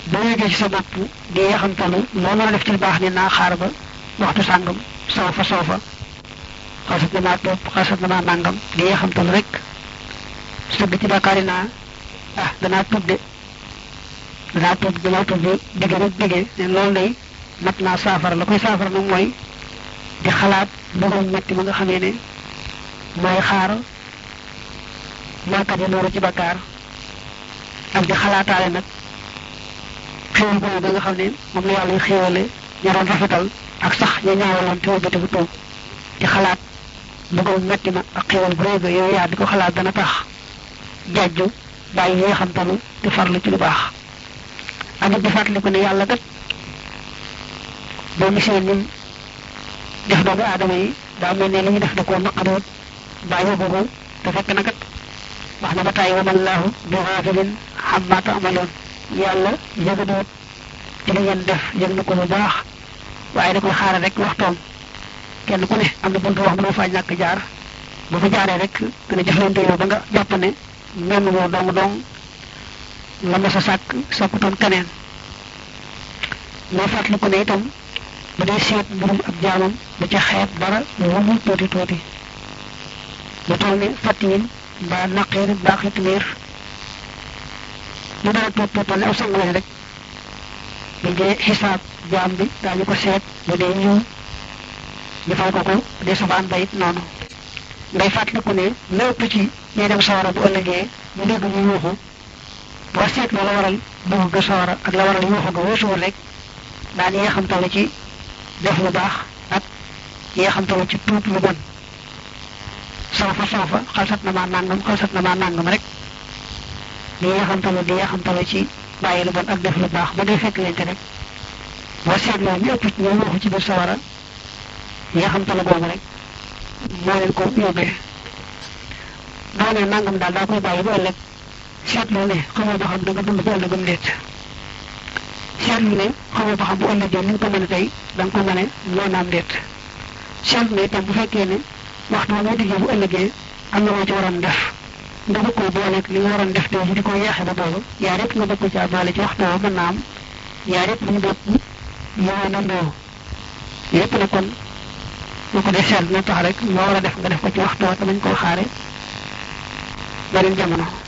boo yëgee ci sa bopp di yeexamtalu loo mën a def ci lu baax ni naa xaar ba waxtu sàngam soo fa soo fa xasat na maa topp xasat na maa nàngam di yeexamtalu rek sëgg ci bàkkaari naa ah danaa tuub de danaa tuub danaa tuub bi digge rek digge ne loolu day mat naa saafara la koy saafara nag mooy di xalaat mbugal metti ma nga xamee ne mooy xaar mooykat yi loolu ci bakkaar ak di xalaataale nag xéwal boobu ba nga xam ne moom la yàlla xéwale ña doon rafetal ak sax ña ñaawaloon te wëlbati bu toog di xalaat mbugal metti ma ak xéwal bu rëy ba yow yaa di ko xalaat dana tax jajju bàyyi yi xam talu te farlu ci lu baax ak it di fàttaliku ne yàlla kat boo gisee ñun def doomu aadama yi daa mel ne li ñu def da koo naqaroot bàyyi boobu te fekk na kat wax na ba tàyyi wa mallaahu bi xaafilin xammaa taamaloon yàlla yëgadoot ci li ngeen def yëg na ko bu baax waaye da koy xaaral rek waxtoom kenn ku ne am na buntu wax mënoo faa ñàkk jaar bu fa jaaree rek dina jëflante yow ba nga jàpp ne menn woo dong dong la ma sa sàkk sàkkutoon keneen moo fàttaliku ne itam bu dee seet mbirum ab jaamam bu ca xeeb dara lu mu tuuti tuuti lu toll ni fàttiyin mbaa naqeer mbaa xitmiir lu dara tuut tuutal ne aw sang lañ rek bu dee xisaab jaam bi daañu ko seet bu dee ñëw ñu fay ko ko bu dee safaan ba it noonu ngay fàttaliku ne lépp ci ñuy dem sawara bu ëllëgee ñu dégg ñu yuuxu boo seet la waral dugg ga sawara ak la waral yuuxu ga weesuwul rek daan yee xam tala ci def lu baax ak yee xam tala ci tuub lu bon sawfa sawfa xalsat na maa nangam xalsat na maa nangam rek di yee xam tala di yee xam tala ci bàyyi lu bon ak def lu baax ba day fekk leen te rek boo seetloo ñu ëpp ci ñoom yuuxu ci biir sawara yee xam tala boobu rek moo leen ko yóbbee doo ne nangam daal daa koy bàyyi ba ëllëg seetlu ne xamoo ba xam da nga dund ba ëllëgam déet seetlu ne xamoo ba xam bu ëllëgee ni nga ko mën a tey da nga ko mën a loo naam déet seetlu ne itam bu fekkee ne waxtu wa ngay diggee bu ëllëgee am na loo ci waroon def nga bëgg koo booleeg li nga waroon def tey di ko yeexe ba boobu yaa rek nga bëgg ko caa boole ci waxtu wa mën naa am yaa rek ñu bokk yoo na ndoo yépp ne kon boo ko dee seetlu na tax rek loo war a def nga def ko ci waxtu wa te bañ koo xaare beneen jamono